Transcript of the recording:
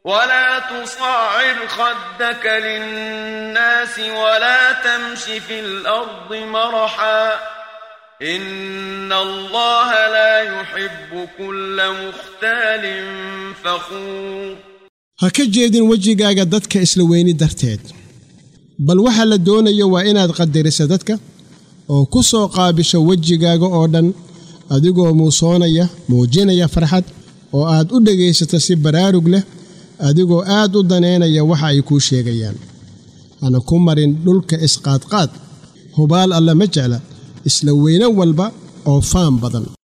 ولا تصعر خدك للناس ولا تمش في الأرض مرحا إن الله لا يحب كل مختال فخور ha ka jeedin wejigaaga dadka isla weyni darteed bal waxa la doonayo waa inaad qadariso dadka oo ku soo qaabisho wejigaaga oo dhan adigoo muusoonaya muujinaya farxad oo aad u dhegaysato si baraarug leh adigoo aad u daneynaya waxa ay kuu sheegayaan hana ku marin dhulka isqaadqaad hubaal alle ma jecla isla weyne walba oo faan badan